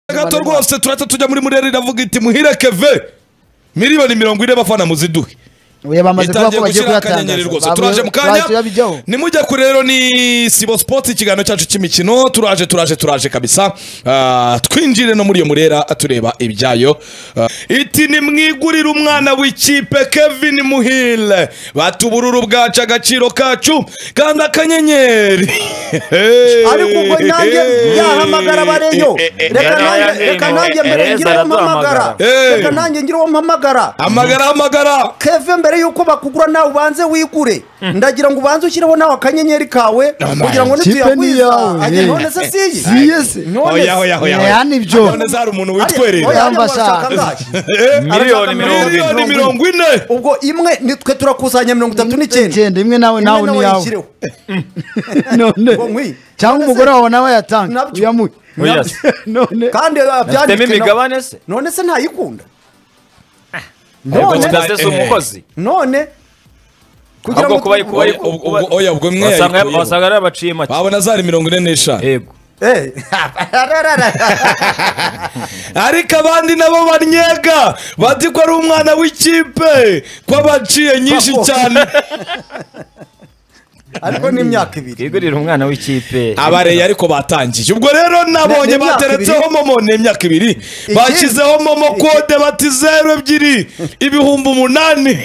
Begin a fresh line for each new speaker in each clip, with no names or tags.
gato rwose turahita tujya muri murere iravuga iti muhire keve miliyoni mirongo ine bafana muziduhe
uyu bamaze kuvuga
itangiye
ko bagiye
gushyira akanyeri rwose
kuyatangaza
turaje mu kanya
bahita babijyaho
nimujya kure rero ni sibo sipoti ikiganiro cyacu cy'imikino turaje turaje turaje kabisa Ah, twinjire no muri iyo murera tureba ibyayo Ah, iti nimwigurire umwana w'ikipe kevin muhire batubururu bwacu agaciro kacu kandi akanyenyeri
ariko ubwo nanjye yahamagara bareyo reka nanjye reka nanjye mbere ngire uwo mpamagara
Eh.
reka nanjye ngire uwo mpamagara
amagara amagara
keve mbere y'uko bakugura nawe ubanze wigure ndagira ngo ubanze ushyireho nawe akanyenyeri kawe
man.
kugira ngo
Kipe ni
nituyagwiza
iyawe,
ajye
eh.
none se siyi
Siye se.
none
Oya, oya, oya,
Eh,
oya.
hano ibyo.
none zari umuntu witwerera
oya,
Yamba
barashaka
shaka.
ngahe?
miliyoni mirongo ine
miliyoni mirongo ine
ubwo imwe ni twe turakusanya mirongo itatu n'icyenda
Genda imwe nawe nawe
imwe
ni
nawe
iyawe
yishyireho
none
Ngo nkwi.
cyangwa
None se-
umugore wawe nawe yatanga
Nabyo.
uyamuhe
Oya.
none
kandi ah,
Afitemo
byanditswe na-
imigabane se
none se ntayikunda
ubwo
none
kitase si umukozi
none kugira
ahubwo
ngo
kuba ari kuba ari
Ubwo- ubwo- oya ubwo mwe
wasanga
yayikuyeho.
wasanga ari abaciye make
babona zari mirongo ine n'eshanu
yego
Eh.
ariko abandi nabo banyega bati ko ari umwana w'ikipe ko abaciye nyinshi
Papo.
cyane
ariko ni imyaka ibiri
twigurire umwana w'ikipe
abareyi ariko batangiye ubwo rero nabonye
Ni- ni imyaka
bateretseho
ibiri.
momo ni imyaka ibiri bashyizeho momo kode bati zeru ebyiri ibihumbi umunani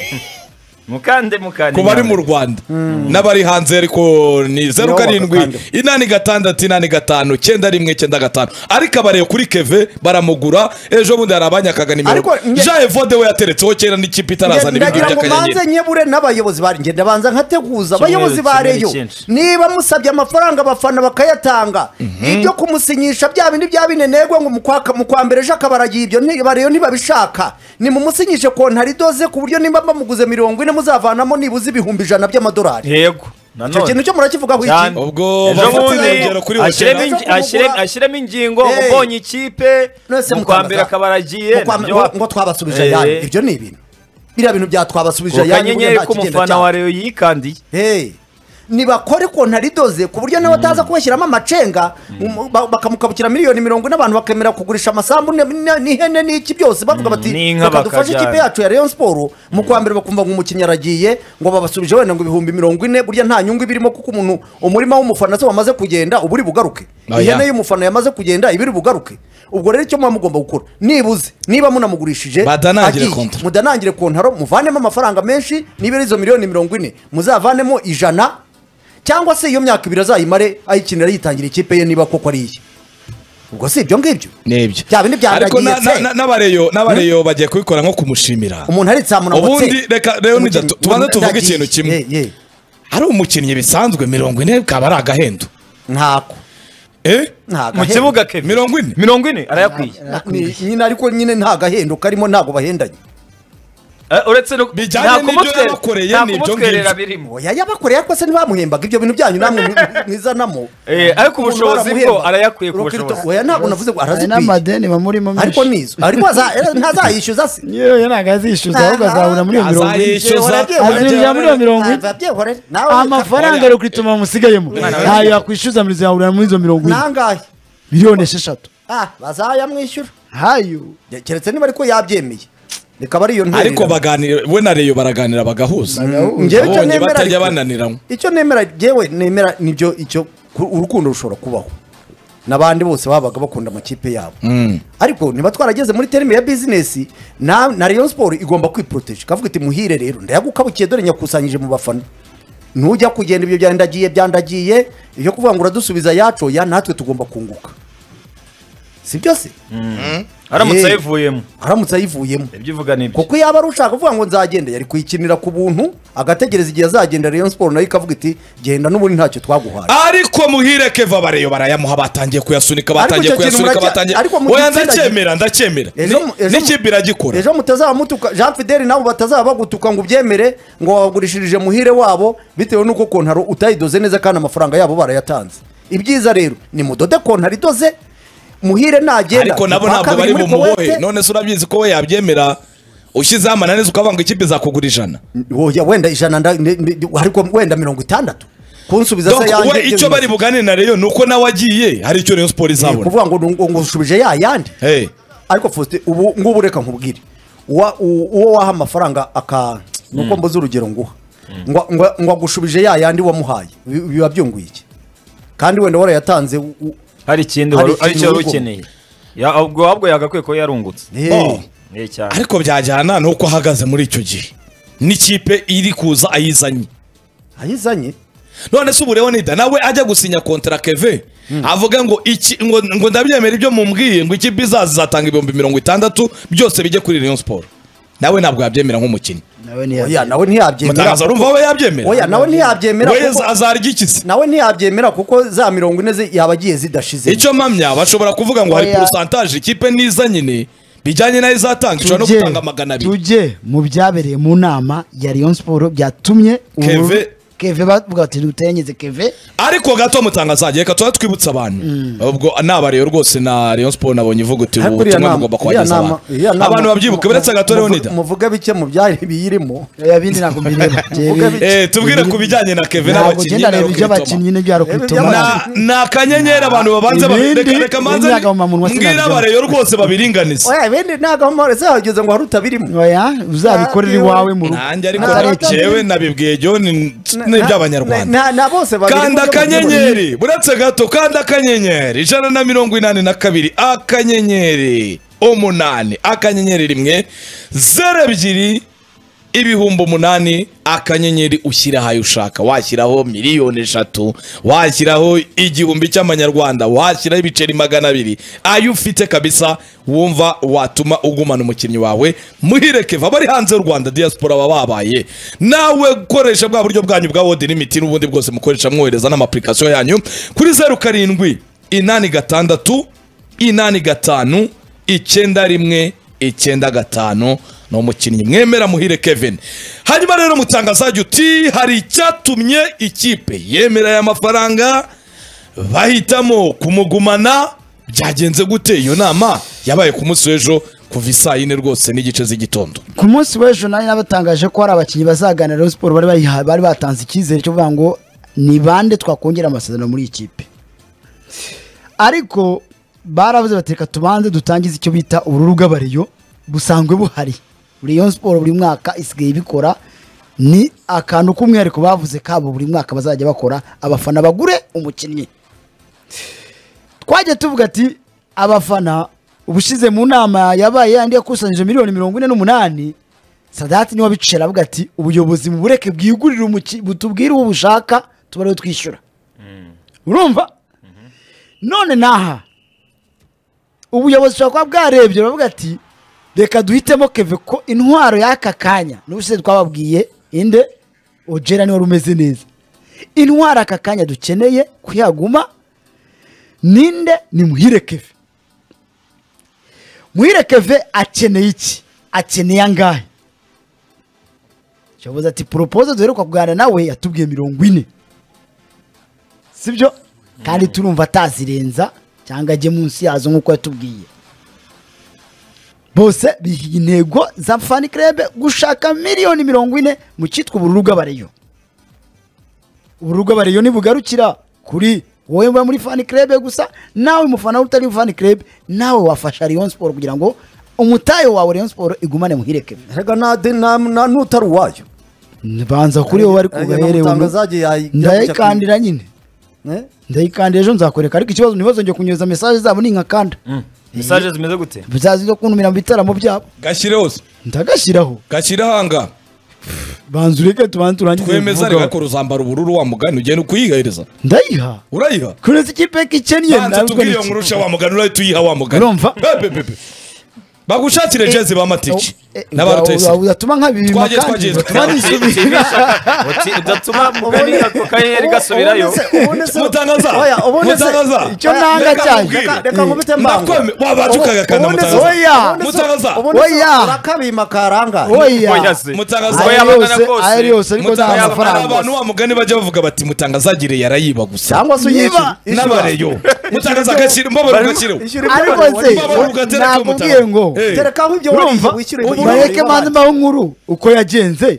mukande mukande
ku bari mu rwanda n'abari hanze ariko ni zeru
Nibo
karindwi
bakanda.
inani gatandatu inani gatanu cyenda rimwe cyenda gatanu ariko abareye kuri keve baramugura ejo bundi hari abanyakaga nimero
Ariko nge-
jean evode we yateretseho kera n'ikipe itarazana ibintu
ndagira ngo
by'akanyenyeri
manze nyebure n'abayobozi ba ngenda banza nkateguza abayobozi ba
kimwe
reyo
cyinshi.
niba musabye amafaranga abafana bakayatanga ibyo kumusinyisha bya bindi bya binenegwe ngo mu kwaka- mu kwa mbere ejo akabaragiye ibyo niba reyo ntibabishaka nimumusinyishe kontari idoze ku buryo nimba bamuguze mirongo ine muzavanamo nibuze ibihumbi ijana by'amadolari
yego
icyo kintu
nanone
cyo murakivugaho iki
cyane
Ubwo
ejo
bafata
bundi
urugero kuri
ashyiremo
Hotel.
ingi- ashyire- ashyiremo ingingo
Eh.
ubonye ikipe
None se
mu kwa mbere
mutambaza-
akabaragiye
mu kwa-
nabyo
ngo-
wa-
ngo twabasubije
Eh.
ayandi ibyo ni ibintu biriya bintu bya twabasubije
ku
ayandi burya
kanyenyeri
nta kigenda
k'umufana
cyane.
wa reyo yikandiye
Hey, nibakore kontari idoze ku buryo nawe ataza kubashyiramo amacenga um, ba- bakamukabukira miliyoni mirongo ine abantu bakemera kugurisha amasambu ne- ne- n'ihene n'iki byose bavuga bati
n'inka
reka dufashe
bakajyana."
ikipe yacu ya Rayon Sport mu kwa mbere bakumva ngo umukinnyi aragiye ngo babasubije wenda ngo ibihumbi mirongo ine burya nta nyungu ibirimo kuko umuntu umurima w'umufana se wamaze kugenda uba uri bugaruke
Oya.
ihene y'umufana yamaze kugenda iba iri bugaruke ubwo rero icyo muba mugomba gukora nibuze niba munamugurishije
Badanangire
agiye,
kontra.
mudanangire kontaro muvanemo amafaranga menshi niba ari izo miliyoni mirongo ine muzavanemo ijana cyangwa se iyo myaka ibiri azayimare ayikinira yitangira ikipe ye niba koko ari iye ubwo si ibyo ngibyo
nibyo
Bya bindi
ariko na-
byaragiye,
na-
se.
na- n'abareyo n'abareyo bagiye kubikora nko kumushimira
umuntu aritsamura ngo
Ubundi
tse.
reka rero ni gato,
Umukinnyi-
tubanze
umuntu
tuvuge
yagiye.
ikintu kimwe.
Ye, ye.
ari umukinnyi bisanzwe mirongo ine kaba ari agahendo
ntako
eh
ntago
mu kibuga ke
mirongo ine
mirongo ine arayakwiye
nyine ariko nyine nta gahendo karimo ntabwo bahendanye
Eh, uretse no
Bijyanye
nta
n'ibyo
kumutwe-
yabakoreye
nta
ni ibyo
kumutwerera
ngibyo.
birimo
oya yabakoreye ariko se ntibamuhembaga ibyo bintu byanyu namwe mwi- mwizanamo
Eh, ariko
Umuntu
ubushobozi
baramuhemba.
bwo arayakwiye ku
Rokirito,
bushobozi.
oya ntabwo navuze ngo
hari
arazikwiye
n'amadeni bamurimo
ariko nizo ariko aza- ntazayishyuza se
yewe ntabwo azishyuza ahubwo azahura muri iyo mirongo ine
azayishyuza
Azajya-
azinjira muri iyo mirongo ine
Ntabyihorere. Nawe
amafaranga rero kuri tuma musigayemo
we-
ntayo yakwishyuza muri izo yahurira muri izo mirongo ine
nangahe
miliyoni esheshatu
ah bazayamwishyura
hayo
Ya- keretse niba ariko yabyemeye rikaba ariyo nterera.
ariko baganira we na reyo baraganira bagahuza
Njyewe icyo
abonye
nemera
batajya
ariko-
bananiranywa
icyo nemera jewe nemera nibyo icyo ku- urukundo rushobora kubaho n'abandi bose babaga bakunda amakipe yabo ariko niba twarageze muri terime ya bizinesi na na Rayon Sport igomba kwiporoteje ikavuga iti muhire rero ndayagukabukiye dore nyakusanyije mu bafana nujya kugenda ibyo byandagiye byandagiye ibyo kuvuga ngo uradusubiza yacoya natwe tugomba kunguka si byose
aramutse
Eh.
ayivuyemo
aramutse ayivuyemo
ibyo uvuga ni ibyo
kuko yaba ari ushaka kuvuga ngo nzagenda yari kuyikinira ku buntu agategereza igihe azagenda Rayon Sport nayo ikavuga iti genda n'ubundi ntacyo twaguhaye
ariko muhire keva bareyo barayamuha batangiye kuyasunika batangiye
icyo kintu
kuyasunika
muracya-
batangiye
ariko mu
oya
gitsina gi-
ndacyemera ndacyemera
Ejo mu-
Ni-
ejo mu-
n'ikipe iragikora
ejo mutazaba mutuka jean fideli nabo batazaba bagutuka ngo ubyemere ngo wagurishirije muhire wabo bitewe n'uko kontaro utayidoze neza kandi amafaranga yabo barayatanze ibyiza rero ni mudode kontaro idoze muhire nagenda
ariko nabo
ukwa
ntabwo bari
kabiri muri
bumubohe
Kuwait,
none se urabizi ko we yabyemera ushyizeho amananiza ukavuga ngo ikipe izakugura ijana
Oya, wenda ijana nda- ndi- ndi- ariko wenda mirongo itandatu kunsubiza se
Donc,
yanjye
we
ibyo
icyo
bimaze.
bari buganire na Rayon ni uko nawe agiye hari icyo Rayon Sport
Eh,
izabona
kuvuga ngo ni- ngo ngushubije ya yandi
Hey.
ariko faustin ubu ngubu reka nkubwire Wa- u- uwo waha amafaranga aka nuko mbuze urugero nguha Ngo- ngo- ngo agushubije ya yandi wamuhaye bi- biba byunguye iki kandi wenda warayatanze u- u-
hari ikindi
Hari
wari- hari icyo
ikintu
wari
urugo.
ukeneye Ya- ubwo ahubwo yagakwiye kuba yarungutse
Eh,
Oh.
Eh, cyane
ariko byajyana n'uko ahagaze muri icyo gihe n'ikipe iri kuza ayizanye
ayizanye
none se ubu rero nida nawe ajya gusinya kontara keve avuga ngo iki ngo, ngo ndabyemera ibyo mumbwiye ngo ikipe izaza izatanga ibihumbi mirongo itandatu byose bijye kuri Rayon Sport nawe ntabwo yabyemera nk'umukinnyi
nawe
oya
ntiyabyemera
nawe ntiyabyemera
mutangaza urumva we yabyemera
oya nawe ntiyabyemera
we
kuko-
azarya ikizi
nawe ntiyabyemera kuko za mirongo ine ze yaba agiye zidashize
icyo mpamya bashobora kuvuga ngo hari
Oya.
porosantaje ikipe niza nyine bijyanye nayo izatanga ishobora no
Tujye-
gutanga magana abiri
tujye mu byabereye mu nama ya Rayon Sport byatumye ubu-
Keve.
keve bavuga bati ntutengeze keve
ariko gato mutangazagiye reka tuba twibutsa abantu ubwo naba rero rwose na Rayon Sport nabonye ivuga uti
Ariko
ubu
uriya
ubutumwa
nama-
bugomba
uriya
kuhageza
nama- uriya
abantu
nama-
abantu babyibuke beretse gato rero
muvu-
nida
muvuge bike mu byari biyirimo
oya bindi ntabwo mbireba
Vuga bike.
Eh, tubwire ku bijyanye na Keve
ntabwo
n'abakinnyi
genda
na
reba ibyo
Rukitoma.
abakinnyi n'ibya rukitoma
Na- ni akanyenyeri abantu babanza ba-
Ibindi-
reka reka manze
ibindi agahomamunwa
mbwira
sinabijyamo.
abareyo rwose babiringanize
oya ibindi ntabwo amahoro zahageze ngo hari utabirimo
oya uzabikore iwawe mu rugo
nanjye ariko
Atari
na-
Nta-
jewe nabibwiye John ni ni iby'abanyarwanda
Na- na- na bose babiri
kanda
buryo buryo buryo.
akanyenyeri buretse gato kanda akanyenyeri ijana na mirongo inani na kabiri akanyenyeri umunani akanyenyeri rimwe zeru ebyiri ibihumbi umunani akanyenyeri ushyira ahayo ushaka washyiraho miliyoni eshatu washyiraho igihumbi cy'amanyarwanda washyiraho ibiceri magana abiri ayo ufite kabisa wumva watuma ugumana umukinnyi wawe muhirekeva bari hanze y'u rwanda diaspora baba babaye nawe gukoresha bwa buryo bwanyu bwa wodi limiti n'ubundi bwose mukoresha mwohereza n'amapurikasiyo yanyu kuri zeru karindwi inani gatandatu inani gatanu icyenda rimwe icyenda gatanu ni umukinnyi mwemera muhire kevin hanyuma rero mutangazajya uti hari icyatumye ikipe yemera aya mafaranga bahitamo kumugumana byagenze gute iyo nama yabaye ku munsi w'ejo kuva isaa yine rwose n'igice z'igitondo
ku munsi w'ejo nari nabatangaje ko hari abakinnyi bazaganira Rayon Sport bari bayiha- bari batanze icyizere cyo kuvuga ngo ni bande twakongera amasezerano muri iyi kipe ariko baravuze bati reka tubanze dutangize icyo bita ubururu bw'abariyo busanzwe buhari Rayon Sport buri mwaka isigaye ibikora ni akantu k'umwihariko bavuze kabo buri mwaka bazajya bakora abafana bagure umukinnyi twagiye tuvuga ati abafana ubushize mu nama yabaye yandi yakusanyije miliyoni mirongo ine n'umunani sadati niwe wabicisha aravuga ati ubuyobozi mubureke bwigurire umuki butubwire uwo bushaka tuba ariwe twishyura urumva none naha ubuyobozi bushobora kuba bwarebye baravuga ati reka duhitemo keve ko intwaro y'aka kanya n'ubushize twababwiye inde ojera niwe wari umeze neza intwaro aka kanya dukeneye kuyaguma ninde ni muhire keve muhire keve akeneye iki akeneye angahe cyavuze ati poropoze duheruka kuganira nawe yatubwiye mirongo ine sibyo kandi turumva atazirenza cyangwa ajye munsi yazo nk'uko yatubwiye bose biha intego za fani kerebe gushaka miliyoni mirongo ine mu cyitwa ubururu bw'abareyo ubururu bw'abareyo ntibugarukira kuri wowe uba muri fani kerebe gusa nawe mufana utari fani kerebe nawe wafasha Rayon Sport kugira ngo umutayo wawe Rayon Sport igumane muhireke
Erega na- de- na- na- n'utari uwayo
banza kuri wowe ariko
Erega
ugahere
n'umutangazaje yayijya kujya
ndayikandira nyine
Eh?
ndayikandira ejo nzakwereka ariko ikibazo ntibazongeye kunyereza mesaje zabo ni nkakanda
mesaje zimeze gute
bizaza zo kuntumira mu bitaramo byabo
gashyireho
ndagashyiraho
gashyireho ahangaha
banza ureke tubanze turangize
twemeza
vuga.
reka kuruzambara ubururu wa mugani ugenda ukuyigahereza
ndayiha
urayiha
kuretse ikipe y'ikikennye
banza tubwire iyo nkuru usha wa mugani urahita uyiha wa mugani
Urumva?
Be, be, be, be. bagushakire jezi ba matiki n'abarutayisire
uzatuma nkabibima
Twagiye twagiye
Uti- udatuma mugani ako kanyeri gasubirayo
Ubundi se- ubundi se-
Mutangaza.
Oya, ubundi se-
Mutangaza.
icyo
Oya,
nanga
reka
cyane.
nkubwire.
Reka- reka nkubite mbango.
Nakweme- wabanje ukagakanda
Ubundi se-
Mutangaza.
oya, ubundi se-
Mutangaza.
ubundi se
Oya.
urakabima karangaye.
Oya.
Oya se.
Mutangaza.
Ayo
Oya abagana
yose,
kose.
ayo yose, ariko
Mutangaza-
nta
Mutanga-
amafaranga.
hari abantu wa mugani bajya bavuga bati mutangazagire yarayiba gusa
cyangwa se uyishyura
Niba-
n'abareyo mutangaza agaciro mbabara agaciro
Ishyura ibyo
ariko
bareba.
se
Baba bavuga ati, reka
nakubwiye
mutanga.
ngo
Eh.
terekaho ibyo
urumva
wariye, wishyure ibyo
ubu
wariye.
bareke mbanze mbaho nkuru uko yagenze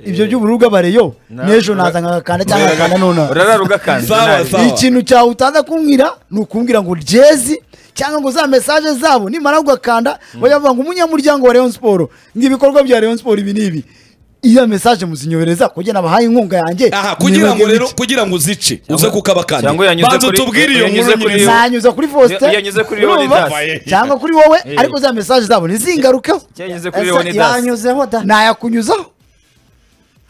ibyo by'ubururu bw'abareyo
Na-
n'ejo naza nkagakanda cyangwa nkagakanda nonaha
urarara ugakanda
Sawa,
nabi.
sawa.
ikintu cyawe utaza kumbwira ni ukumbwira ngo jezi cyangwa ngo za mesaje zabo nimara ugakanda bajya bavuga ngo umunyamuryango wa Rayon Sport ngo ibikorwa bya Rayon Sport ibi n'ibi iyo mesaje muzinyohereza kugira nabahaye inkunga yanjye
aha kugira ngo
nibagiwe
rero kugira ngo uzice uze kukabakanda
cyangwa yanyuze
banza
kuri-
utubwire iyo
yanyuze
nkuru
kuri-
nyine
nanyuza kuri Faustin
Iyo- iyo anyuze kuri
urumva?
Leonidas.
cyangwa kuri wowe
Eh.
ariko za mesaje zabo ntizingarukeho
Iyo anyuze kuri
Ese
Leonidas
yanyuzeho da
nayakunyuzaho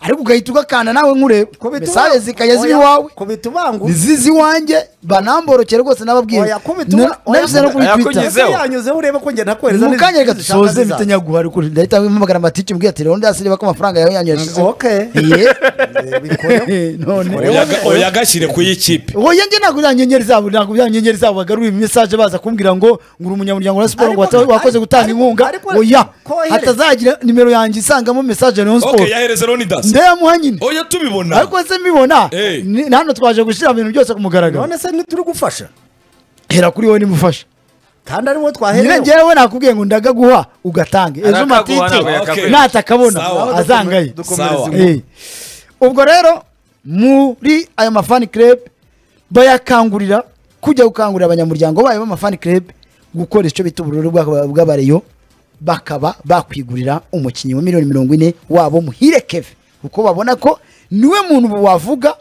ariko ugahita ugakanda nawe nkureba
Kubita
mesaje
ubanga-
zikajya
Oya,
ziba iwawe
kubita ubanga
nizizi iwanjye banamborokere rwose nababwiye
Oya, kubita ubanga- oya,
nabize no kuri
yakunyize-
twitter
Ese yanyuzeho urebe ko njye nakohereza
mu kanya
n'izindi
reka dusoze
zishaka zizaza.
bitanyaguha ariko ndahita mpamagara matike mbwira ati leonidas reba ko amafaranga yawe yanyu yashizeho
Okay.
Iye.
Eh, bikoreho.
none
Oyaga- oyagashyire ku y'ikipe
oya njye ntabwo byanyenyeri zabo ntabwo byanyenyeri zabo bagaruye mesaje baza kumbwira ngo ngura umunyamuryango wa siporo ngo
Ariko-
wata- wakoze gutanga
ariko-
inkunga
ariko-
oya
kohere.
hatazagira nimero yanjye isangamo mesaje ya leon siporo
ok yahereze Leonidas
ndeyamuha nyine
oya tubibona
ariko se mbibona
Eh.
ni- hano twaje gushyira ibintu byose ku mugaragaro
none se ntituri gufasha
hera kuri wowe nimufashe
kandi ari wowe
nyine
twaherewe
njyewe nakubwiye ngo ndagaguha ugatange ejo
Arakaguha
matike
ntabwo
yakaguha. Sawa.
natakabona azangaye
Sawa.
dukomereze
Eh. ubwo rero muri ayo mafani club bayakangurira kujya gukangurira abanyamuryango bayo b'amafani club gukora icyo bita ubururu bwa- bw'abareyo bakaba bakwigurira umukinnyi wa miliyoni mirongo ine wabo muhire keve kuko babona ko niwe muntu wavuga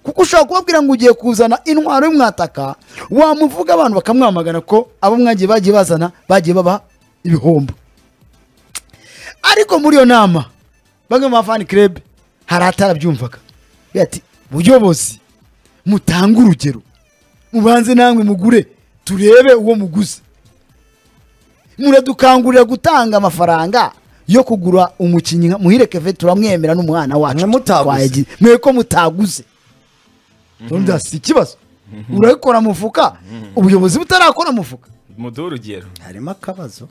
kuko ushobora kubabwira ngo ugiye kuzana intwaro y'umwataka wamuvuga abantu bakamwamagana ko abo mwagiye bagiye bazana bagiye baba ibihombo ariko muri iyo nama bamwe mu bafani club hari atarabyumvaga Agira ati buyobozi mutange urugero mubanze namwe mugure turebe uwo muguze muradukangurira gutanga amafaranga yo kugura umukinnyi nka muhire keve turamwemera n'umwana wacu
Mwe mutaguze.
Twayagiye. mwe ko mutaguze Urumva si ikibazo urabikora mufuka ubuyobozi butarakora mufuka
muduhe urugero
harimo akabazo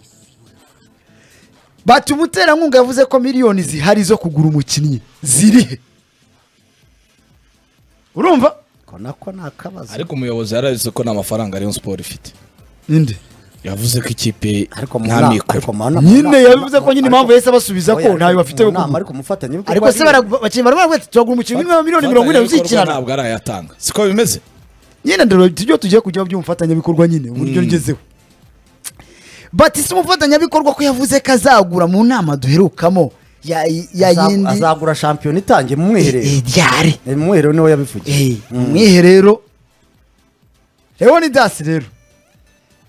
bati umuterankunga yavuze ko miliyoni zihari zo kugura umukinnyi zirihe urumva
ko nako ni akabazo
ariko umuyobozi yararize ko nta mafaranga Rayon Sport ifite
ninde
yavuze ko ikipe
ariko mu
nta
nama-
mikoro
ariko mu nama-
nyine
mu
yavuze
nama-
ko nyine
ariko-
impamvu yahise abasubiza ko
Oya,
ntayo bafite yo
mu nama,
kugura
ariko umufatanyabikorwa
ariko se
ariwe.
barag- bakinnyi barabona bati turagura umukinnyi wa miliyoni mirongo ine uzikinana
ntabwo arayatanga siko bimeze
nyine ndaro tujye tugiye kujya by'umufatanyabikorwa nyine uburyo ngezeho bati si umufatanyabikorwa ko yavuze ko azagura mu nama duherukamo ya ya
Aza-
yindi
azagura shampiyona itangiye mu mwiherero
ryari
Eh, mu mwiherero niwe yabivugiye
Eh, umwiherero leonidas rero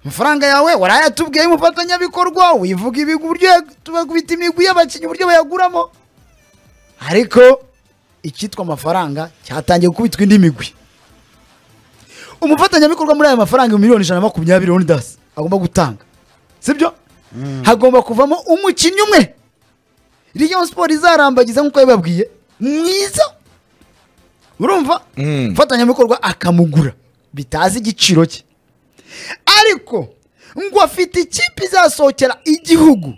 amafaranga yawe warayatubwiye umufatanyabikorwa wivuga ibigwi uburyo ya- tubakubita imigwi y'abakinnyi uburyo bayaguramo ariko icyitwa amafaranga cyatangiye gukubitwa indi migwi umufatanyabikorwa muri ayo mafaranga miliyoni ijana na makumyabiri leonidas agomba gutanga sibyo hagomba kuvamo umukinnyi umwe riyo siporo izarambagiza nk'uko yabibabwiye mwiza urumva
Mm.
umufatanyabikorwa akamugura bitazi igiciro cye ariko ngo afite ikipe izasohokera igihugu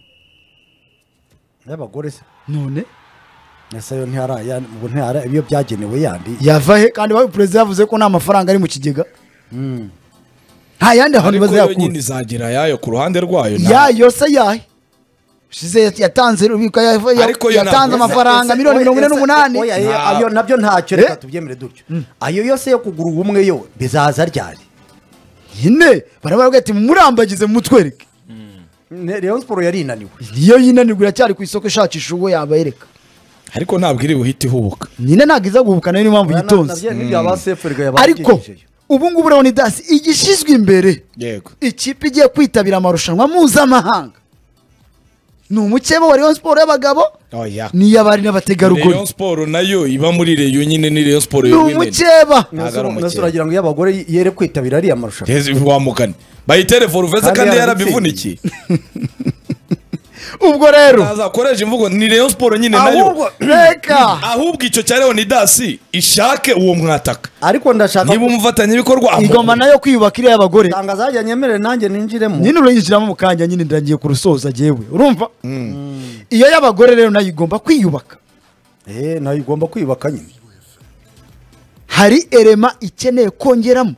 y'abagore se
none
ese yo ntihara ya- ubu ntihara iyo byagenewe yandi
yava he kandi wa- perezida yavuze ko nta mafaranga ari mu kigega nta yandi hantu
ariko yo
bazayakura
nyine izagira yayo ku ruhande rwayo nta-
yayo se yahe ushize yatanze ubika yava- ya-
Ariko yo
yatanze
ntabwo-
amafaranga
Ese-
miliyoni
oya,
mirongo ine
ese-
n'umunani
oya, eh,
Nta-
ayo nabyo ntacyo
Eh?
reka tubyemere dutyo ayo yose yo kugura ubumwe yo bizaza ryari
nyine barababwira ati murambagize mutwereke
Ne- Rayon Sport yari inaniwe
niyo yinanirwa iracyari ku isoko ishakisha uwo yabayereka
ariko ntabwo iri buhite ihubuka
nyine ntabwo iza guhubuka nayo niyo mpamvu
Na- na-
yitonze
nabyo- nibyo aba seferi ga
ariko
yabagejejeyo.
ubu ngubu leonidas igishyizwe imbere
yego
ikipe igiye kwitabira amarushanwa mpuzamahanga ni umukeba wa rayon siporo y'abagabo
oya
n'iy'abari n'abategarugori
Rayon Sport nayo iba muri Rayon nyine ni Rayon Sport
ni
yo women
umukeba
Ntabwo ari umukeba.
Nasubu uragira ngo iyo abagore yere kwitabira ariya marushanwa
Yes, wamugani bayitere foruveze
Kandi
kandi
yarabivunikiye.
yarabivunikiye
ubwo rero
ntazakoresha imvugo ni Rayon Sport nyine nayo
ahubwo reka
ahubwo icyo cya Leonidas ishake uwo mwataka
ariko ndashaka
niba umufatanyabikorwa
igoma nayo kwiyubaka iriya y'abagore
tangazo hajya nyemere nanjye ninjiremo
nyine urayinjiramo mu kanya nyine ndagiye kurusoza jyewe urumva iyo y'abagore rero nayo igomba kwiyubaka
eh nayo igomba kwiyubaka nyine
hari erema ikeneye kongeramo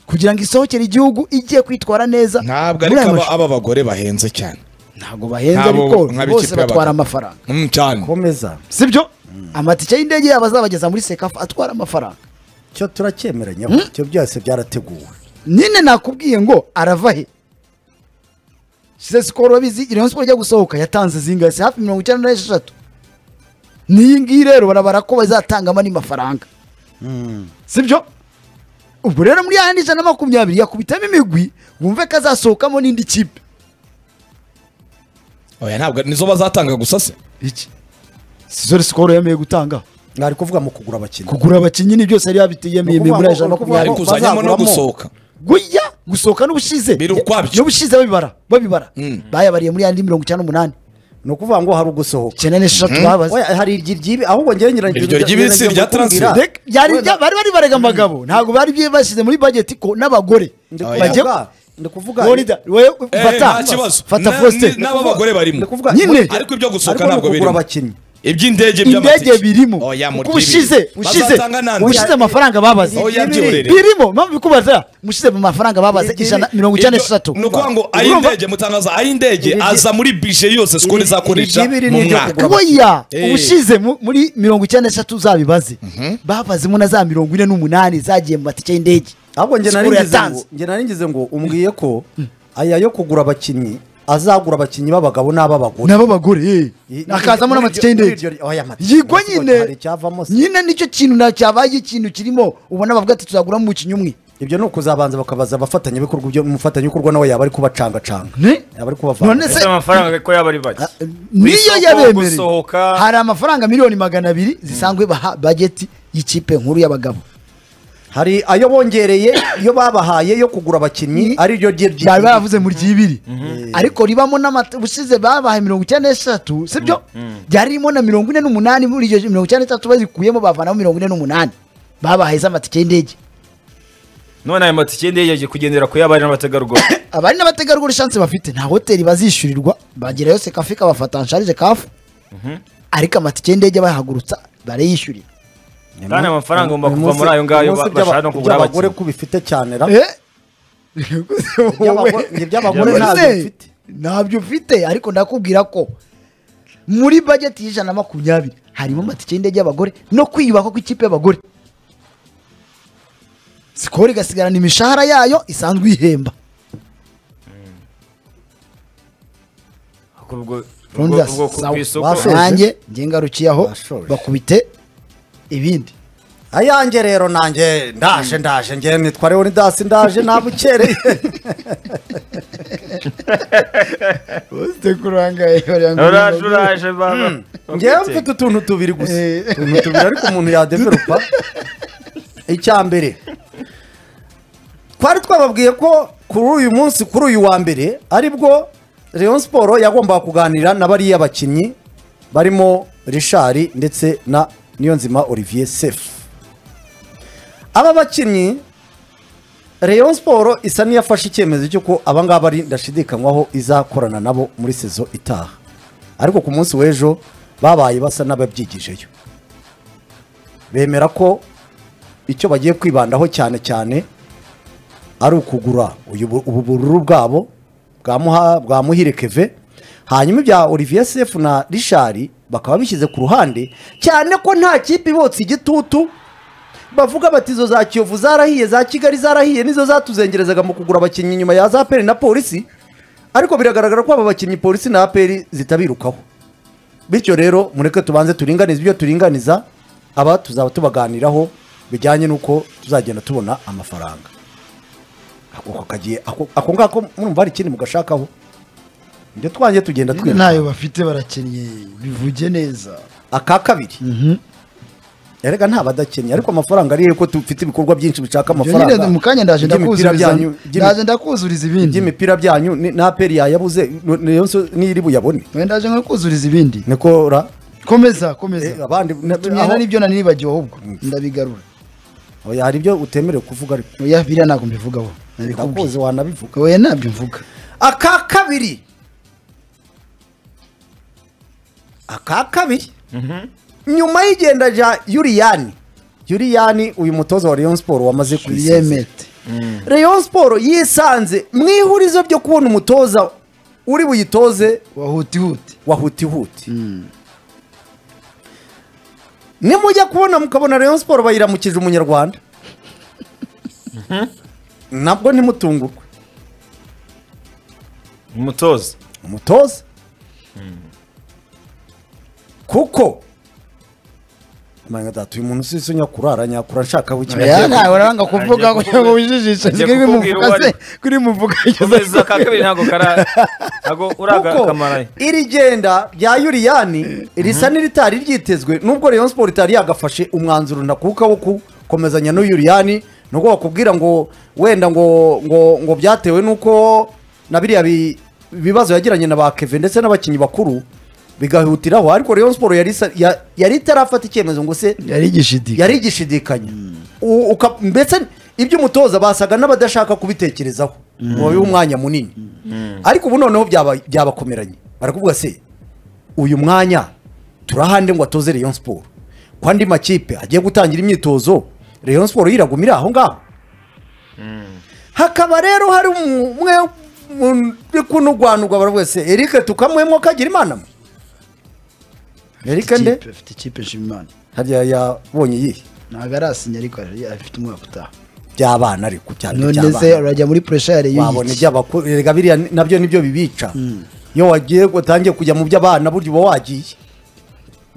kugira ngo isohokere igihugu igiye kwitwara neza
ntabwo
muri
ariko
aya
aba,
marushanwa.
aba bagore bahenze cyane
ntabwo bahenze
Ntabwo
ariko
nka b'ikipe
bose batwara
y'abagabo.
amafaranga
Mm, cyane
komeza
sibyo amatike y'indege yabo azabageza muri sekafa atwara amafaranga
cyo turacyemeranyaho ibyo byose byarateguwe
nyine nakubwiye ngo arava he size sikoro babizi rayon siporo ijya gusohoka yatanze zingahe si hafi mirongo icyenda n'esheshatu n'iyi ngiyi rero barabara ko bazatangamo andi mafaranga sibyo ubwo rero muri yandi ijana na makumyabiri yakubitamo imigwi wumve ko azasohokamo n'indi kipe
oya ntabwo nizo bazatanga gusa se
iki sizo sikoro yemeye gutanga
nari kuvuga mu kugura abakinnyi
kugura abakinnyi ni byose yari yabitiyemeye
Ni ukuvuga
ari
muri ijana na
ngo- ni ukuvuga ngo-
makumyabiri
kuzajyamo no
bazaguramo.
gusohoka
guya gusohoka n'ubushize
Biri ukwabyo.
n'ubushize babibara babibara bayabariye muri yandi mirongo icyenda n'umunani
ni ukuvuga ngo hari ugusohoka
icyenda n'esheshatu babaze
Oya, hari iryi ryibi ahubwo ngewe nyirangije
Iryo ry'ibisi rya transfer.
Reka, byari bya- bari bari barega abagabo ntabwo bari bye- bashyize muri bageti ko n'abagore
Oya.
Bajye-
ndi kuvuga
Lorida, wowe
Eh,
fata
nta kibazo
fata
Na-
Faustin.
ni- n'aba bagore barimo
ndi kuvuga
Nyine.
ariko ibyo gusohoka
Ariko ni
ntabwo
ukugura
birimo
abakinnyi
iby'indege by'amatike
indege birimo
oya
Kuko
mu
ushize ushize ushize amafaranga babaze
Oya, by'uburere.
birimo mpamvu bikubaza mushize mu mafaranga babaze ijana mirongo icyenda n'esheshatu
ni ukuvuga ngo
Urumva?
ay'indege mutangaza ay'indege
Iri-
aza muri bije yose sikoro
iri-
izakoresha
iri- iri-
mu
iri-
mwaka
kugura
kuboya
Eh.
ubushize mu- muri mirongo icyenda n'eshatu zabibaze babazemo na za mirongo ine n'umunani zagiye mu matike y'indege
ahubwo nge nari
Siporo
ngize ngo
yatanze.
nge nari ngize ngo umbwiye ko aya yo kugura abakinnyi azagura abakinnyi b'abagabo n'ab'abagore
nabo bagore eh. akazamo
Muri
n'amatike
iryo-
y'indege
muri iryo- oya, amatike.
yigwa
Ariko hari
nyine
icyavamo se.
nyine nicyo kintu na cyabaye ikintu kirimo ubona bavuga ati tuzaguramo umukinnyi umwe
ibyo ni ukuzabanza bakabaza abafatanyabikorwa ibyo umufatanyabikorwa nawe yaba ari kubacangacanga
Ne?
yaba ari kubavanga
none
Ese
se
amafaranga ko yaba ari bake
Ah, niyo
isoko
yabemereye
gusohoka.
hari amafaranga miliyoni magana abiri zisanzwe baha bageti y'ikipe nkuru y'abagabo
hari ayo bongereye iyo babahaye yo kugura abakinnyi ari ryo rye rye-
bari baravuze mu ry'ibiri ariko ribamo n'amata ubusize babahaye mirongo icyenda n'eshatu sibyo ryari ririmo na mirongo ine n'umunani muri iryo mirongo icyenda n'eshatu bazikuyemo bavanamo mirongo ine n'umunani babahaye z'amatike y'indege
none ayo matike y'indege yagiye kugendera ku y'abari n'abategarugori
abari n'abategarugori shanse bafite nta hoteli bazishyurirwa bagera yose kafe kabafata nsharije kafu ariko amatike y'indege bayahagurutsa barayishyurira
kandi amafaranga agomba
Uyu
kuva
munsi-
muri ayo ngayo
uyu munsi
ba- bashaka no
iby'aba-
kugura
iby'abagore
abakinnyi
ko bifite cyane ra
Eh?
Iby'abagore- iby'abagore
Wowe
ntabyo
se,
mfite.
ntabyo mfite ariko ndakubwira ko muri bageti y'ijana na makumyabiri harimo amatike y'indege y'abagore no kwiyubaka kw'ikipe y'abagore sikoro igasigarana imishahara yayo isanzwe ihemba
Ku bwo- ubwo-
Rounders,
ubwo ku
sawa.
isoko
Wasoje?
nanjye njye ngarukiye aho
Bashoje.
bakubite ibindi
ayange rero nanjye ndaje ndaje ngewe nitwa leonidas ndaje nabukereye
ufite kurangaye
uraje uraje baba
ngewe mfite utuntu tubiri gusa utuntu tubiri ariko umuntu yadeveropa icya mbere twari twababwiye ko kuri uyu munsi kuri uyu wa mbere aribwo Rayon siporo yagombaga kuganira na bariya bakinnyi barimo rishari ndetse na niyonzima olivier sefu aba bakinnyi Rayon siporo isa n'iyafashe icyemezo cy'uko aba ngaba ari ndashidikanywaho izakorana nabo muri sezo itaha ariko ku munsi w'ejo babaye basa n'ababyigijeyo bemera ko icyo bagiye kwibandaho cyane cyane ari ukugura uyu bu- ubu bururu bwabo bwa Muha- bwa muhire keve hanyuma ibya olivier sef na rishari bakaba bishyize ku ruhande cyane ko nta kipe ibotse igitutu bavuga bati izo za kiyovu zarahiye za kigali zarahiye nizo zatuzengerezaga mu kugura abakinnyi nyuma ya za peri na polisi ariko biragaragara ko aba bakinnyi polisi na aperi zitabirukaho bityo rero mureke tubanze turinganize ibyo turinganiza aba tuzaba tubaganiraho bijyanye n'uko tuzagenda tubona amafaranga ako kagiye ako ako ngako murumva hari ikindi mugashakaho ibyo twanjye tugenda twiruka
ntayo bafite barakennye bivuge neza
aka kabiri erega nta badakennye ariko amafaranga ariyo ko dufite ibikorwa byinshi bishaka
Ibyo nyine
amafaranga
mu kanya ndaje ndakuzuriza
iby'imipira byanyu- iby'imi-
ndaje ndakuzuriza ibindi
iby'imipira byanyu ni- na aperi yayabuze ni- niyo nso- niyiri buyabone
Oya, ndaje nko kuzuriza ibindi
niko ra
komeza komeza
Eh, abandi na-
tumyenda
aho-
n'ibyo nani nibagiwe ahubwo ndabigarura
oya hari ibyo utemerewe kuvuga ariko
oya biriya ntabwo mbivugaho nabikubwiye
ndakuzi wanabivuga
oya ntabyo mvuga
aka kabiri aka kabiri nyuma y'igenda rya yuriyani yuriyani uyu mutoza wa rayon siporo wamaze kwisezera
yemete
rayon siporo yisanze mu ihurizo ryo kubona umutoza uri buyitoze
wahutihuti
wahutihuti nimujya kubona mukabona Rayon Sport bayiramukije umunyarwanda nabwo ntimutungurwe
umutoza
umutoza kuko Mana data uyu muntu usize nyakurara nyakura nshaka
Ya,
w'ikinyarwanda
ntawe uranga kuvuga
Agiye
ngo wijijishe
Agiye
kuri
kukubwira
muvuga se
uwari-
kuri muvuga
komeza ka kabiri ntabwo kara ntabwo uraga
kuko
kamaraye
iri genda rya yuriyani risa n'iritari ryitezwe nubwo Rayon Sport itari yagafashe umwanzuro ntakuka wo gukomezanya n'uyuriyani nubwo bakubwira ngo wenda ngo ngo ngo byatewe n'uko na biriya bi- bibazo yagiranye na ba Kevin ndetse n'abakinnyi bakuru bigahutiraho ariko Rayon Sport yari isa- ya- yari itarafata icyemezo ngo se
yari igishidi
yari igishidikanya U- uka- mbese ibyo umutoza basaga n'abadashaka kubitekerezaho ngo bibe umwanya munini ariko ubu noneho byaba- byabakomeranye barakuvuga se uyu mwanya turahande ngo atoze Rayon Sport ko andi makipe agiye gutangira imyitozo Rayon Sport yiragumira aho ngaho hakaba rero hari umwe mu- uri kunugwanugwa baravuga se Eric tukamuhemo kagira imana mwe Eric nde
afite ikipe nshimimana
harya yabonye iyihe
ntabwo arasinya ariko yari- afite umwaka utaha
by'abana ariko cyane
none se
by'abana
urajya muri puresha ya reyo
wabona iby'abakuru rega biriya ni- nabyo nibyo bibica iyo wagiye utangiye kujya mu by'abana burya uba wagiye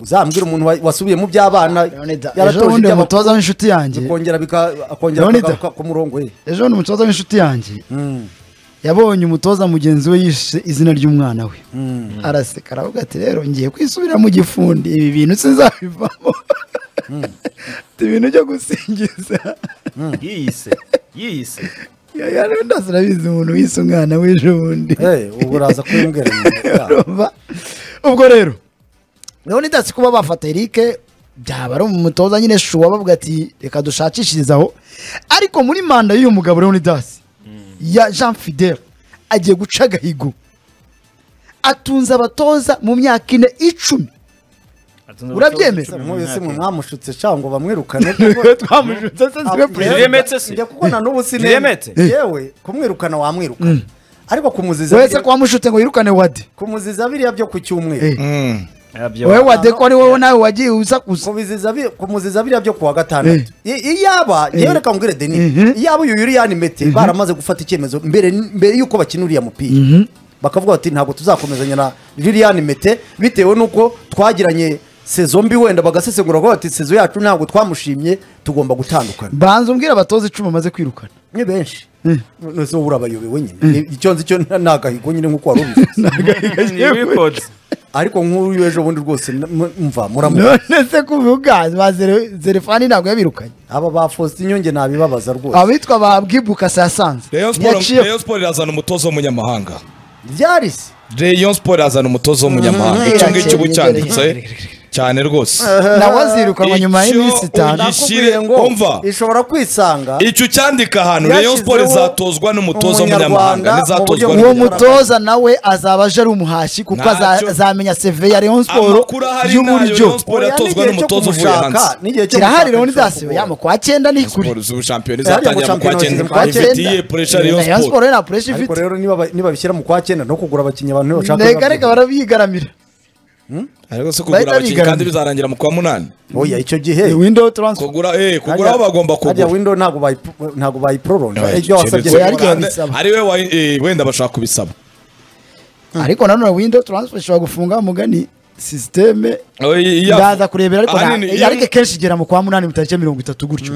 uzambwira umuntu wa- wasubiye mu by'abana
ejo
yaratoje
bundi
iby'abakuru
umutoza w'inshuti yanjye
bikongera bika- akongera
Leonida.
akagaruka ku murongo we
ejo bundi umutoza w'inshuti yanjye yabonye umutoza mugenzi we yishe izina ry'umwana we araseka aravuga ati rero ngiye kwisubira mu gifundi ibi bintu sinzabivamo Ati, ibintu byo gusingiza
yiyise yiyise
yari ndasirabizi umuntu wise umwana w'ejo bundi
Eh, ubu uraza kumbwira nyuma.
Urumva? ubwo rero leonidas kuba bafata eric byaba ari umutoza nyine shuwa bavuga ati reka dushakishirizaho ariko muri manda y'uyu mugabo leonidas ya jean fidele agiye guca agahigo atunze abatoza mu myaka ine icumi Urabyemeza?
Mwe mwese mwe mwamushutse cyangwa bamwirukane
twamujutse se siwe
Ni
perezida
remetse se?
njya kuko na n'ubu
Ni remetse?
sinende yewe kumwirukana wamwirukana ariko kumuziza
wese
biriya-
ko wamushutse ngo yirukane wade
kumuziza biriya byo ku cyumweru
Eh. wowe wade ko ari wowe nawe wagiye usakuza
kumuziza bi- kumuziza biriya byo kuwa gatandatu I- iyaba yewe reka ngwire deni
Mhm.
iyaba uyu yuriyani mete baramaze gufata icyemezo mbere mbere yuko bakina uriya mupira bakavuga bati ntabwo tuzakomezanya na lilian mete bitewe n'uko twagiranye sezo mbi wenda bagasesengura ko bati sezo yacu ntabwo twamushimye tugomba gutandukana
banza umbwira abatoza icumi bamaze kwirukana
ni benshi nose wowe urabayobewe nyine Ni- icyo nzi cyo ni agahigo nyine nk'uko wari ubivuze
records
ariko nk'uyu ejo bundi rwose na- mu- mva muramu
none se kuvuga ba Zere- zerefani ntabwo yabirukanye
aba ba faustin nyonge nabibabaza rwose
abitwa ba bwibuka saa sanze
Rayon Sport Rayon Sport irazana umutozo w'umunyamahanga
ryari se
Rayon Sport irazana umutozo w'umunyamahanga
Mhm.
icyo ngicyo uba
Irakeye,
ucyanditse cyane rwose
nawe azirukanwa nyuma
Icyo
y'iminsi itanu
ugi- Gishyire-
Nakubwiye ngo
umva.
ishobora kwisanga
icyo ucyandika ahantu Rayon Sport
Yashyizeho
izatozwa n'umutoza w'umunyamahanga
umunyarwanda
n'izatozwa
mu buryo
uwo
bwo-
n'umunyamahanga
mutoza nawe azaba aje ari umuhashi kuko aza-
Ntacyo.
azamenya seve ya Rayon Sport
amakuru ahari n'ayo
y'uburyo
Rayon Sport
Oya,
yatozwa
n'igihe cyo
n'umutoza uvuye
kumushaka,
hanze
n'igihe cyo
kirahari
kumushaka
Leonidas
bishobora.
yamo kwa cyenda ni kuri
Sport z'ubu shampiyona
Yari
izatangira mu
mu
kwa
Champions
cyenda
League
kwa cyenda
ifitiye pressure Rayon
Rayon
Sport
Sport yo nta pressure
ariko
ifite
rero niba ba- niba bishyira mu kwa cyenda no kugura abakinnyi abantu bashaka
reka reka barabigaramira
ariko se kugura
Bahita
abakinnyi kandi
bigaragara.
bizarangira mu kwa munani
oya icyo gihe
window transfer
kugura eh kugura aho bagomba
hariya
kugura
window ntabwo bayi- ntabwo bayiproronja
Eh,
ibyo wasabye
keretse
Oya, ariko
Uganda-
babisaba.
ari we wa- eh, wenda bashaka kubisaba
ariko nanone window transfer ishobora gufunga umugani sisiteme ndaza kurebera ariko nta- ariko kenshi igera mu kwa munani mu tariki ya mirongo itatu gutyo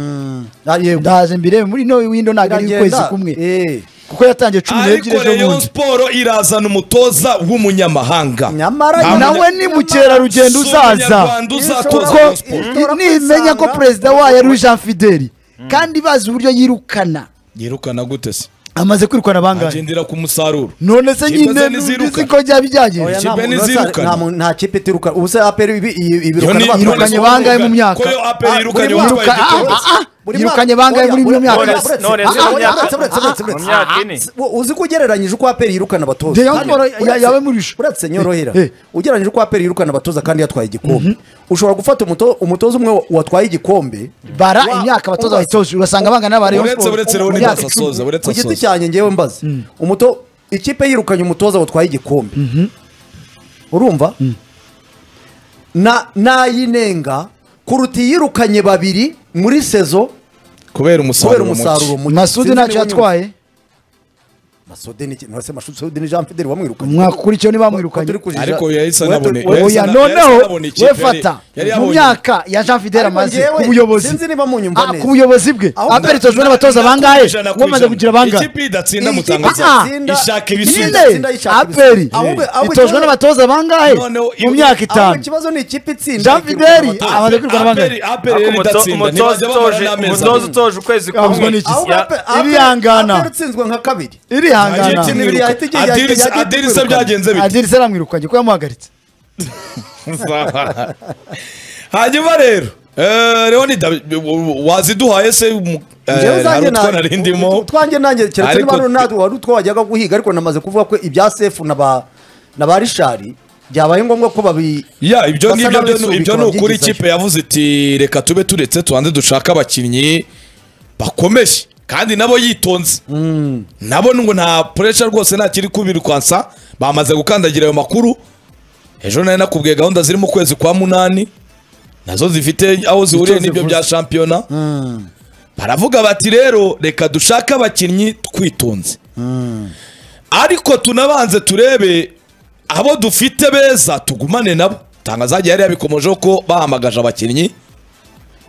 yego
ndaje mbirebe muri no window ntabwo ari ukwezi kumwe
eh
kuko yatangiye cumi n'ebyiri
ariko
ejo
Rayon
bundi
Sport irazana umutoza w'umunyamahanga
nyamara
Nta
nyina-
nawe ni mukerarugendo
Si
uzaza
umunyarwanda uzatoza
kuko
Rayon Sport.
Ishobora
nimenya ko
kwisanga-
perezida wayo ari jean fideli kandi bazi uburyo yirukana
yirukana gute se
amaze kwirukana bangahe
agendera ku musaruro
none se
Izo
nyine
ze
nzi
ntizirukana.
ko byaba byagenze
oya nta
Ikipe
muntu
ntizirukana.
uza- nta muntu- nta kipe itiruka ubu se aperi ibirukana
Yo ni- None
yirukanye
se
bangahe mu
ko
myaka
yo APR
Ah,
yirukanye
buri
uwitwaye
Yiruka- ah,
Gitoro?
ah, ah, yirukanye bangahe muri iyo myaka
uzi ko ugereranyije uko aperi yirukana abatoza
Rayon
Kandi
Sport ya-
uretse-
yawe murisha.
uretse nyorohera
Eh.
ugereranyije uko aperi yirukana abatoza kandi yatwaye igikombe ushobora gufata umuto- umutoza umwe watwaye igikombe
bara
Wa-
imyaka abatoza
wa-
bayitoje ugasanga bangana n'aba Rayon
Uretse-
Sport
uretse
mu
Leonidas
myaka icumi.
asoza uretse
ku giti
asoza
cyanjye ngewe mbaze umuto ikipe yirukanye umutoza watwaye igikombe urumva Na- n'ayinenga kuruta iyirukanye babiri muri sezo
kubera
kubera
umusaruro
umusaruro
muke
muke
masudi
Sinzi
ntacyo
niba nyuma-
yatwaye
Masudi ni iki? None se Masudi ni Jean Fidel wamwirukanye
umwaka ukurikiyeho
Ko
ntibamwirukanye
turi kujija-
ariko yahise
Ko turi-
anabone-
Ko-
yahise
oya
ana-
noneho
yahise anabona ikipe
we
yari-
fata
yari
mu
yabonye-
myaka ya jean fidel
Ariko
amaze
njyewe
ku buyobozi
sinzi niba munyumva
Ah,
neza.
ku buyobozi bwe
Aho-
aperitejwe n'abatoza bangahe ngo bamaze kugira bangahe
ikipe idatsinda
Iyi
mutanga
kipe
cyane.
idatsinda-
ishaka ibisubizo
Nyine. Itsinda
nyine
yishaka
aperi
ibisubizo. Ahubwo- ahubwo
itojwe
ikibazo-
n'abatoza bangahe
Noneho
mu
iyo-
myahiko
ahubwo
itanu
ikibazo ni ikipe itsinda
Jean
ikirukana
Fidel
abatoza.
amaze kwirukana bangahe
Aperi- Aperi yari idatsinda ntibajya bamara n'amezi
umutoza
abiri.
utoje ukwezi
Yavuzwe
kumwe
n'iki?
Ahubwo
Ya-
Ape- Ape-
Irihangana.
Ape utsinzwe nka kabiri
Agiye
irihangana
kimwe.
kimwiruka.
Yahita- yahita-
Adirisa-
yahita-
adirisa byagenze bite
adirisa aramwirukanye ko yamuhagaritse
hanyuma rero eh, leoni Da- waziduhaye se umu- eh,
Njyewe
hari
zanjye
utwo
na-
narindimo
utwanjye nanjye keretse
Ariko-
niba Ronaldo wari utwo wajyaga guhiga ariko namaze kuvuga ko ibya sefu na ba na ba rishari byabaye ngombwa ko babi
ya ibyo
basa
ngibyo byo
n'ababisubika
ni- ibyo ni ukuri
babyigizayo.
ikipe yavuze iti reka tube turetse tubanze dushake abakinnyi bakomeye kandi nabo yitonze nabo ngo nta puresha rwose nta kiri kubirwansa bamaze gukandagira ayo makuru ejo nari nakubwiye gahunda ziri mu kwezi kwa munani nazo zifite aho zihuriye
Nicyo
n'ibyo
zivuze.
bya shampiyona baravuga bati rero reka dushake abakinnyi twitonze ariko tunabanze turebe abo dufite beza tugumane nabo tanga zagiye yari yabikomojeho ko bahamagaje abakinnyi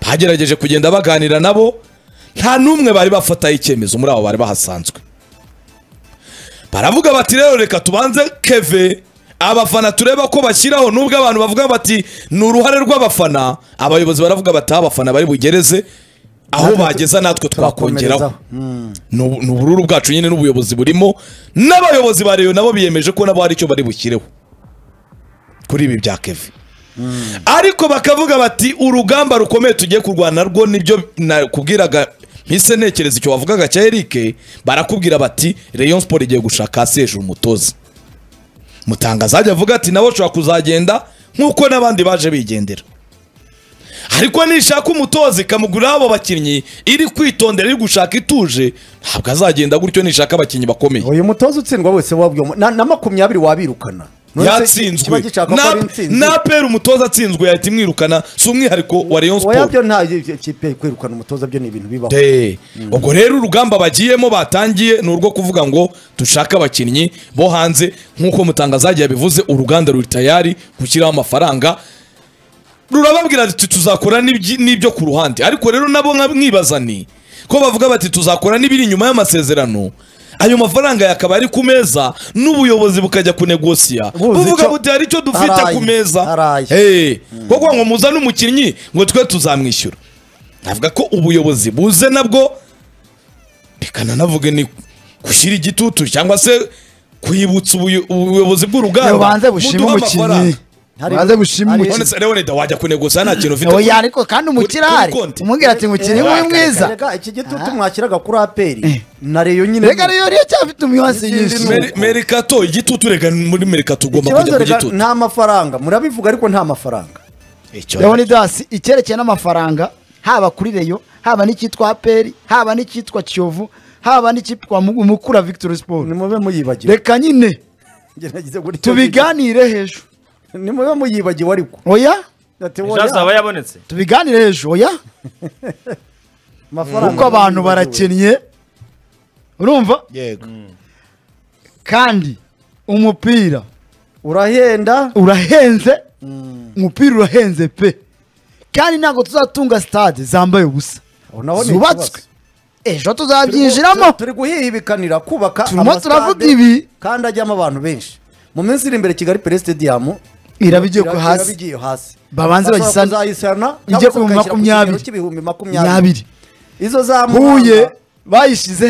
bagerageje kugenda baganira nabo nta n'umwe bari bafataho icyemezo muri abo bari bahasanzwe baravuga bati rero reka tubanze keve abafana tureba ko bashyiraho nubwo abantu bavuga bati ni uruhare rw'abafana abayobozi baravuga bati aho abafana bari bugereze aho bageza natwe twakongeraho
turakomerezaho.
ni ubu- ni ubururu bwacu nyine n'ubuyobozi burimo n'abayobozi ba reyo nabo biyemeje ko nabo hari icyo bari bushyireho kuri ibi bya keve ariko bakavuga bati urugamba rukomeye tugiye kurwana rwo nibyo nakubwiraga mpise ntekereza icyo wavugaga cya Eric barakubwira bati Rayon Sport igiye gushaka Serge umutoza mutangaza ajya avuga ati nabo ushobora kuzagenda nk'uko n'abandi baje bigendera ariko nishaka umutoza ikamugurira abo bakinnyi iri kwitondera iri gushaka ituje ntabwo azagenda gutyo nishaka abakinnyi bakomeye
uyu mutoza utsindwa wese wabwiwe na, na makumyabiri wabirukana None se kiba
yatsinzwe
gishaka ko
Na-
ari intsinzi
napera umutoza atsinzwe yahita imwirukana si umwihariko wa Rayon
oya
Sport
byo nta kipe kwirukana umutoza byo ni ibintu bibaho
de ubwo rero urugamba bagiyemo batangiye ni urwo kuvuga ngo dushake abakinnyi bo hanze nk'uko mutangazagiye yabivuze uruganda ruri tayari gushyiraho amafaranga rurababwira ati tuzakora n'ibyi- n'ibyo ku ruhande ariko rero nabo nka mwibaza ni ko bavuga bati tuzakora n'ibiri inyuma y'amasezerano ayo mafaranga yakaba ari ku meza n'ubuyobozi bukajya kunegosiya
Buzi
buvuga
icyo-
buti hari icyo dufite
Haraye,
ku meza
haraye.
Eh, kuko ngo muzane umukinnyi ngo twe tuzamwishyura navuga ko ubuyobozi buze nabwo reka nanavuge ni gushyira igitutu cyangwa se kwibutsa ubuyo- ubuyobozi bw'urugamba
banze bushime
muduhe
umukinnyi
amafaranga.
Hari-
banze bushime
hari-
umukinnyi
None se Leonida wajya kunegosiya nta kintu ufite
oya ariko kandi umukire
kuri
ahari
konti.
umubwira ati umukinnyi we mwiza
Erega, iki gitutu mwashyiraga kuri aperi na reyo nyine
reka rero iyo cyafite umwibasi
Ikindi
yishe
ni
Meri- merikato igitutu reka muri merikato ugomba
ikibazo
kujya ku
reka
gitutu
nta mafaranga murabivuga ariko nta mafaranga
Icyo-
leonidas icyerekeye n'amafaranga haba kuri reyo haba n'icyitwa aperi haba n'icyitwa kiyovu haba n'icyitwa Mu- mukura victory sport
nimube muyibagiwe
reka nyine
Njye nagize gutya.
tubiganire hejuru
nimube muyibagiwe ariko
oya
Ati,
ejo
oya,
hazaba yabonetse
tubiganire hejuru oya
amafaranga
kuko abantu
muyibagiwe.
barakennye urumva
yego
kandi umupira
urahenda
urahenze umupira urahenze pe kandi ntabwo tuzatunga stade zambaye ubusa
Aho naho ni
zubatswe
ikibazo.
ejo tuzabyinjiramo
turi guhihibikanira kubaka
Turimo
amasitade
turavuga ibi.
kandi ajyamo abantu benshi mu minsi iri imbere kigali pere stadium
iraba igiye ku
iraba-
hasi
iraba igiye hasi
Babanze
Bashobora
bayisane.
kuzayisana
Ijye
cyangwa se
ku bihumbi
bakayishyira ku
makumyabiri.
kigero cy'ibihumbi makumyabiri
nyabiri
izo za
huye
Muhanga
bayishyize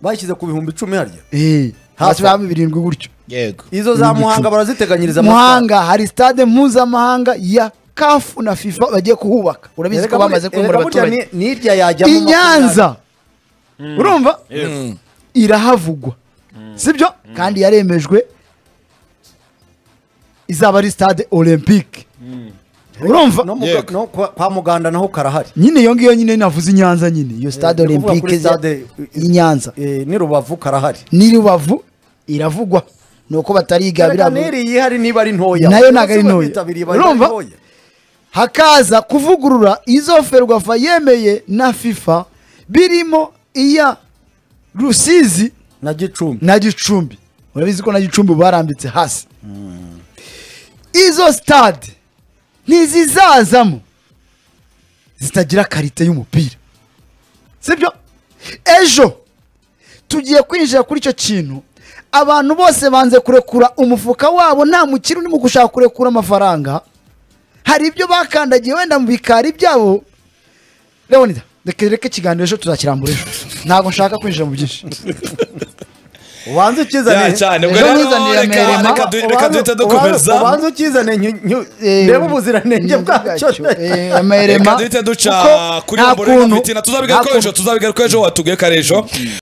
bashyize ku bihumbi icumi harya
eh, hasi
Hafi.
baba birindwi gutyo
yego
izo za muhanga baraziteganyiriza
muhanga hari stade mpuzamahanga ya kafu na fifa bagiye kuhubaka urabizi ko bamaze kwimura abaturage
nirya yajya
i nyanza urumva irahavugwa sibyo kandi yaremejwe izaba ari stade olympique urumva
no mu-
Yego.
no kwa kwa muganda naho karahari
nyine iyo ngiyo nyine navuze i nyanza nyine iyo stade
ndi kuvuga kuri
olympique iza-
stade-
i nyanza
Eh, ni rubavu karahari
ni rubavu iravugwa ni uko batariga biriya mu-
niri yihari niba ari ntoya
Nayo ntabwo ari
Bose
ntoya.
bitabiriye bari
Urumva?
ntoya.
hakaza kuvugurura izo ferwafa yemeye na fifa birimo iya rusizi
na gicumbi
na gicumbi urabizi ko na gicumbi barambitse hasi izo sitade ntizizazamo zitagira karite y'umupira sibyo ejo tugiye kwinjira kuri icyo kintu abantu bose banze kurekura umufuka wabo nta mukiri urimo gushaka kurekura amafaranga hari ibyo bakandagiye wenda mu bikari byabo leonida reka reka ikiganiro ejo tuzakirambura ejo ntabwo nshaka kwinjira mu byinshi
ubanze ukizane
Ya, cyane. Ubwo
Ejo
rero
mwizanire
reka-
Merema.
reka du- reka
Ubanze-
duhite
ubanze-
dukomeza
ubanze ukizane nyu- nyu-
Eh,
ndebe ubuziranenge bwacyo
eh, amerema
reka duhite duca
kuko
kuri
nta
mbuga
kuntu-
nkoranyambaga tuzabigarukaho ejo tuzabigarukaho ejo watubwiye ko ari ejo